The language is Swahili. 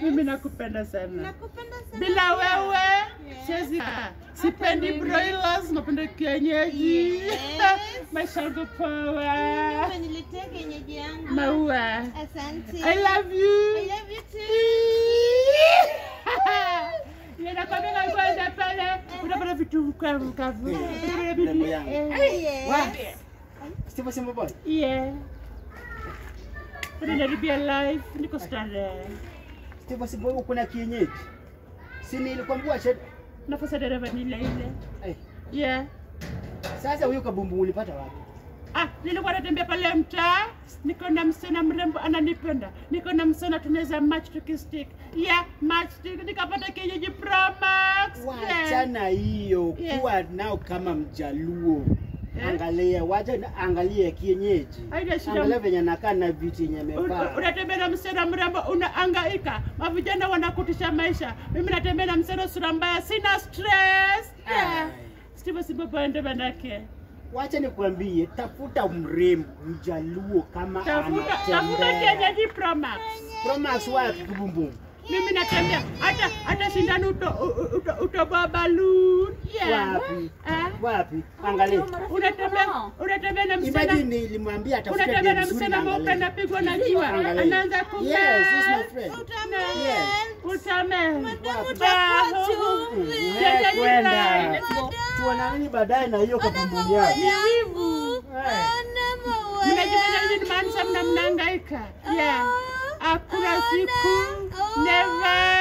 Mimi nakupenda sana. Nakupenda sana. Bila wewe Yes. siwezi kaa. Sipendi broilers, napenda kienyeji. Yes. Maisha yangu poa. Umeniletea kienyeji yangu. Maua. Asante. I love you. I love you too. Ninakwambia kwenda pale unapata vitu kavu kavu. Mambo yangu. Eh, Yes. Steve Simba boy. Yeah. Ninaribia life, niko starehe. Steve Simba boy kuna kienyeji. Si nilikwambia shed. Nafasi ya dereva ni ile ile. Eh, Yeah. sasa huyo kabumbu ulipata wapi? Ah, nilikuwa natembea pale mtaa, niko na msichana mrembo ananipenda, niko na msichana tunaweza match tukistick. Yeah, match stick, nikapata kienyeji Pro Max. Yeah. Wachana hiyo Yeah. kuwa nao kama mjaluo. Eh? Angalia, wacha na- angalia kienyeji. Haina shida. Angalia venye anakaa na vitu yenye Un- amevaa. Unatembea na msichana mrembo unaangaika, mavijana wanakutisha maisha. Mimi natembea na msichana sura mbaya, sina stress. Yeah. Ai. Steve Sibobo ende manake. Wacha nikwambie, tafuta mrembo mjaluo kama Tafuta tafuta anatembea. kienyeji Pro Max. Promax wapi kubumbu? Mimi natembea hata hata shindano uto, uto, utoboa balloon. Yeah. Wapi? Eh? Wapi? Angalia. Unatembea unatembea na msichana Imagine nilimwambia atafute unatembea na dem mzuri msichana mweupe angalia. anapigwa na jua, Angalia. anaanza kumea. Yes, this is my friend. Utamel. Utamen. utakuwa chumvi. Eh, kwenda. Tuonaneni baadaye na hiyo kabumbu yake. Wivu. Eh. Ana maua Mnajifanya nini maanisha mna mnahangaika? Yeah. Hakuna siku. Never.